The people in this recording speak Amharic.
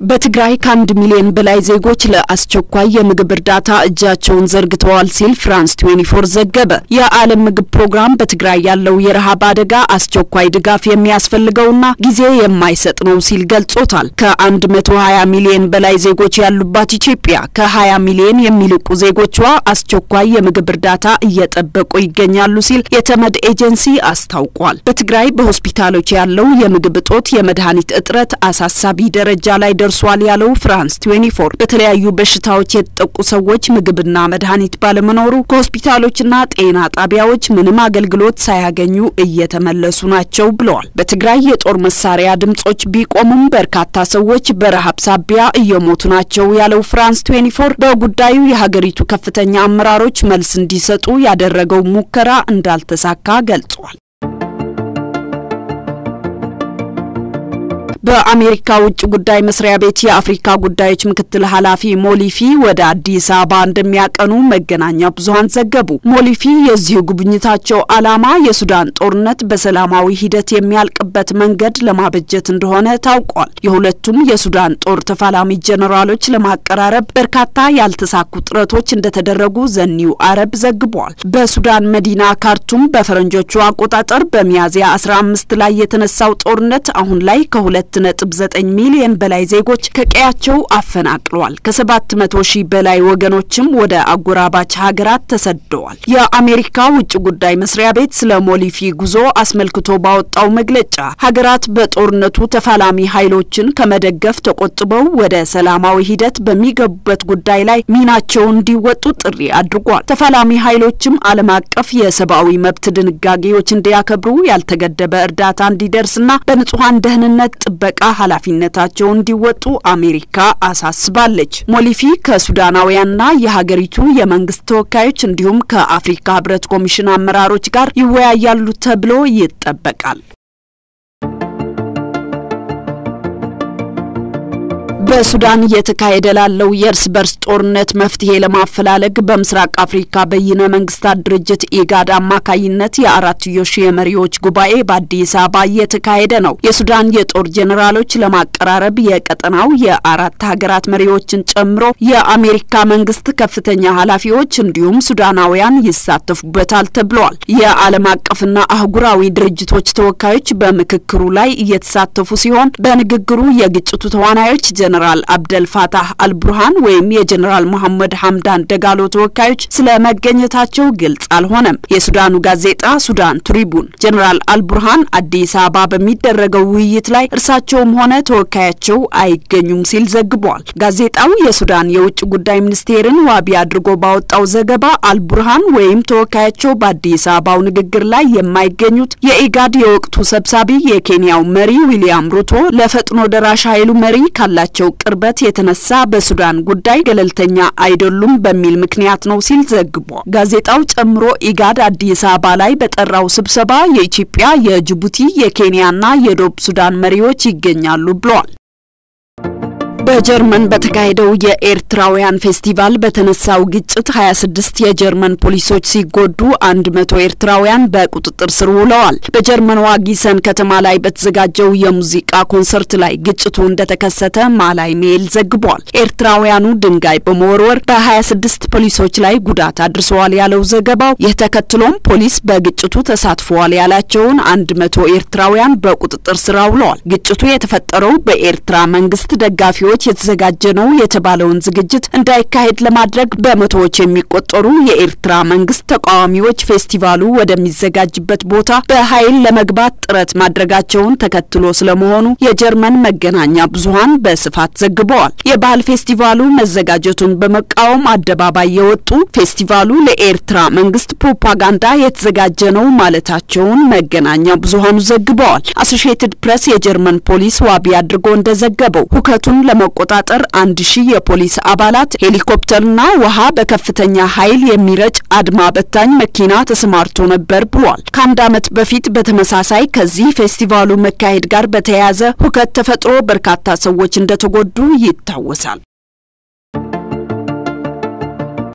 በትግራይ ከአንድ ሚሊዮን በላይ ዜጎች ለአስቸኳይ የምግብ እርዳታ እጃቸውን ዘርግተዋል ሲል ፍራንስ 24 ዘገበ። የዓለም ምግብ ፕሮግራም በትግራይ ያለው የረሃብ አደጋ አስቸኳይ ድጋፍ የሚያስፈልገውና ጊዜ የማይሰጥ ነው ሲል ገልጾታል። ከ120 ሚሊዮን በላይ ዜጎች ያሉባት ኢትዮጵያ ከ20 ሚሊዮን የሚልቁ ዜጎቿ አስቸኳይ የምግብ እርዳታ እየጠበቁ ይገኛሉ ሲል የተመድ ኤጀንሲ አስታውቋል። በትግራይ በሆስፒታሎች ያለው የምግብ እጦት፣ የመድኃኒት እጥረት አሳሳቢ ደረጃ ላይ ደርሷል ያለው ፍራንስ 24 በተለያዩ በሽታዎች የተጠቁ ሰዎች ምግብና መድኃኒት ባለመኖሩ ከሆስፒታሎችና ጤና ጣቢያዎች ምንም አገልግሎት ሳያገኙ እየተመለሱ ናቸው ብለዋል። በትግራይ የጦር መሳሪያ ድምጾች ቢቆሙም በርካታ ሰዎች በረሃብ ሳቢያ እየሞቱ ናቸው ያለው ፍራንስ 24 በጉዳዩ የሀገሪቱ ከፍተኛ አመራሮች መልስ እንዲሰጡ ያደረገው ሙከራ እንዳልተሳካ ገልጿል። በአሜሪካ ውጭ ጉዳይ መስሪያ ቤት የአፍሪካ ጉዳዮች ምክትል ኃላፊ ሞሊፊ ወደ አዲስ አበባ እንደሚያቀኑ መገናኛ ብዙኃን ዘገቡ። ሞሊፊ የዚሁ ጉብኝታቸው ዓላማ የሱዳን ጦርነት በሰላማዊ ሂደት የሚያልቅበት መንገድ ለማበጀት እንደሆነ ታውቋል። የሁለቱም የሱዳን ጦር ተፋላሚ ጀኔራሎች ለማቀራረብ በርካታ ያልተሳኩ ጥረቶች እንደተደረጉ ዘኒው አረብ ዘግቧል። በሱዳን መዲና ካርቱም በፈረንጆቹ አቆጣጠር በሚያዝያ 15 ላይ የተነሳው ጦርነት አሁን ላይ ከሁለት ነጥብ ዘጠኝ ሚሊዮን በላይ ዜጎች ከቀያቸው አፈናቅለዋል። ከሰባት መቶ ሺህ በላይ ወገኖችም ወደ አጎራባች ሀገራት ተሰደዋል። የአሜሪካ ውጭ ጉዳይ መስሪያ ቤት ስለ ሞሊፊ ጉዞ አስመልክቶ ባወጣው መግለጫ ሀገራት በጦርነቱ ተፋላሚ ኃይሎችን ከመደገፍ ተቆጥበው ወደ ሰላማዊ ሂደት በሚገቡበት ጉዳይ ላይ ሚናቸውን እንዲወጡ ጥሪ አድርጓል። ተፋላሚ ኃይሎችም ዓለም አቀፍ የሰብአዊ መብት ድንጋጌዎች እንዲያከብሩ፣ ያልተገደበ እርዳታ እንዲደርስና በንጹሐን ደህንነት ጥበቃ ኃላፊነታቸውን እንዲወጡ አሜሪካ አሳስባለች። ሞሊፊ ከሱዳናውያንና የሀገሪቱ የመንግስት ተወካዮች እንዲሁም ከአፍሪካ ህብረት ኮሚሽን አመራሮች ጋር ይወያያሉ ተብሎ ይጠበቃል። በሱዳን እየተካሄደ ላለው የእርስ በርስ ጦርነት መፍትሄ ለማፈላለግ በምስራቅ አፍሪካ በይነ መንግስታት ድርጅት ኢጋድ አማካይነት የአራትዮሽ የመሪዎች ጉባኤ በአዲስ አበባ እየተካሄደ ነው። የሱዳን የጦር ጄኔራሎች ለማቀራረብ የቀጠናው የአራት ሀገራት መሪዎችን ጨምሮ የአሜሪካ መንግስት ከፍተኛ ኃላፊዎች እንዲሁም ሱዳናውያን ይሳተፉበታል ተብለዋል። የዓለም አቀፍና አህጉራዊ ድርጅቶች ተወካዮች በምክክሩ ላይ እየተሳተፉ ሲሆን በንግግሩ የግጭቱ ተዋናዮች ጀነራል አብደል ፋታህ አልቡርሃን ወይም የጀነራል መሐመድ ሐምዳን ደጋሎ ተወካዮች ስለ መገኘታቸው ግልጽ አልሆነም። የሱዳኑ ጋዜጣ ሱዳን ትሪቡን ጀነራል አልቡርሃን አዲስ አበባ በሚደረገው ውይይት ላይ እርሳቸውም ሆነ ተወካያቸው አይገኙም ሲል ዘግቧል። ጋዜጣው የሱዳን የውጭ ጉዳይ ሚኒስቴርን ዋቢ አድርጎ ባወጣው ዘገባ አልቡርሃን ወይም ተወካያቸው በአዲስ አበባው ንግግር ላይ የማይገኙት የኢጋድ የወቅቱ ሰብሳቢ የኬንያው መሪ ዊሊያም ሩቶ ለፈጥኖ ደራሽ ኃይሉ መሪ ካላቸው ቅርበት የተነሳ በሱዳን ጉዳይ ገለልተኛ አይደሉም በሚል ምክንያት ነው ሲል ዘግቧል። ጋዜጣው ጨምሮ ኢጋድ አዲስ አበባ ላይ በጠራው ስብሰባ የኢትዮጵያ፣ የጅቡቲ፣ የኬንያና የደቡብ ሱዳን መሪዎች ይገኛሉ ብለዋል። በጀርመን በተካሄደው የኤርትራውያን ፌስቲቫል በተነሳው ግጭት 26 የጀርመን ፖሊሶች ሲጎዱ 100 ኤርትራውያን በቁጥጥር ስር ውለዋል። በጀርመን ዋጊሰን ከተማ ላይ በተዘጋጀው የሙዚቃ ኮንሰርት ላይ ግጭቱ እንደተከሰተ ማላይ ሜል ዘግቧል። ኤርትራውያኑ ድንጋይ በመወርወር በ26 ፖሊሶች ላይ ጉዳት አድርሰዋል ያለው ዘገባው፣ ይህ ተከትሎም ፖሊስ በግጭቱ ተሳትፈዋል ያላቸውን 100 ኤርትራውያን በቁጥጥር ስር አውለዋል። ግጭቱ የተፈጠረው በኤርትራ መንግስት ደጋፊዎች የተዘጋጀ ነው የተባለውን ዝግጅት እንዳይካሄድ ለማድረግ በመቶዎች የሚቆጠሩ የኤርትራ መንግስት ተቃዋሚዎች ፌስቲቫሉ ወደሚዘጋጅበት ቦታ በኃይል ለመግባት ጥረት ማድረጋቸውን ተከትሎ ስለመሆኑ የጀርመን መገናኛ ብዙኃን በስፋት ዘግበዋል። የባህል ፌስቲቫሉ መዘጋጀቱን በመቃወም አደባባይ የወጡ ፌስቲቫሉ ለኤርትራ መንግስት ፕሮፓጋንዳ የተዘጋጀ ነው ማለታቸውን መገናኛ ብዙኃኑ ዘግበዋል። አሶሺየትድ ፕሬስ የጀርመን ፖሊስ ዋቢ አድርጎ እንደዘገበው ሁከቱን ለመቆጣጠር አንድ ሺህ የፖሊስ አባላት ሄሊኮፕተርና ውሃ በከፍተኛ ኃይል የሚረጭ አድማ በታኝ መኪና ተሰማርቶ ነበር ብሏል። ከአንድ ዓመት በፊት በተመሳሳይ ከዚህ ፌስቲቫሉ መካሄድ ጋር በተያያዘ ሁከት ተፈጥሮ በርካታ ሰዎች እንደተጎዱ ይታወሳል።